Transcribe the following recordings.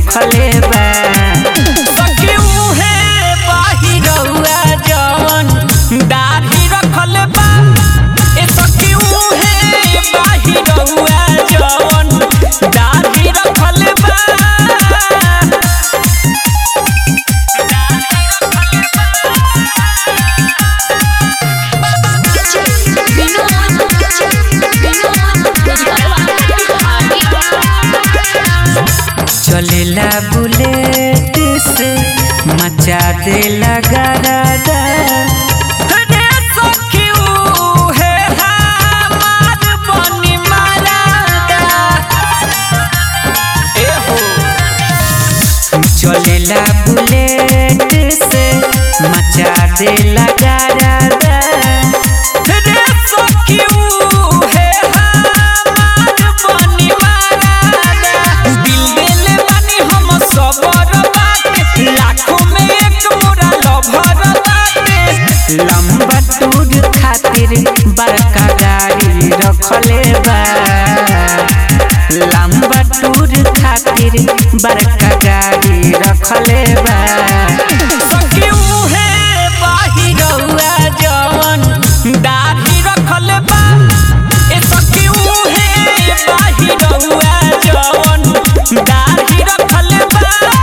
रखले बा सखी उहे बाहिरउआ जवन दाढ़ी रखले बा ए सखी उहे बाहिरउआ जवन दाढ़ी रखले बा चलेला बुलेट से मचा देला गरादा रे सखी उहे हमार बनी मरादा ए हो चलेला बुलेट से मचा देला गरादा रे सखी उहे हमार बनी मरादा दिल देले बानी हम सबर बाटे लाखों में एक मोरा लभर बाटे लंबा टूर खातिर बड़का गाड़ी रखले बा लंबा टूर खातिर बड़का गाड़ी रखले बा सखी उहे बाहिरउआ जवन दाढ़ी रखले बा ए सखी उहे बाहिरउआ जवन दाढ़ी रखले बा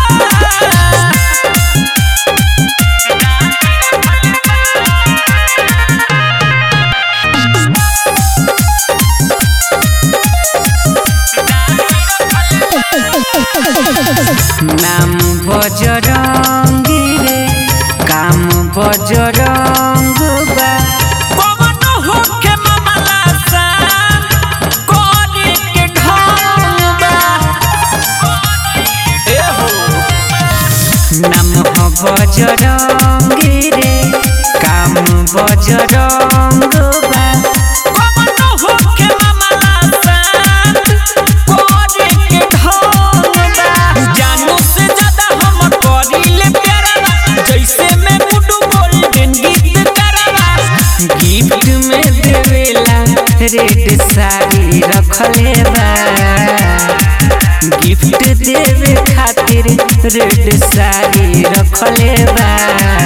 नाम बजरंगी रे काम बजरंग बा कवन होखे मामला सान करे के ढंग बा ए हो नाम ह बजरंगी रे काम बजरंग बा कवन होखे मामला सान करे के ढंग बा जानू से ज्यादा हम करीले प्यारा जैसे मैं गुड्डू गोल्डन गीत करावा गिफ्ट में देवेला रेड साड़ी रखले बा गिफ्ट देवे खातिर रेड साड़ी रखले बा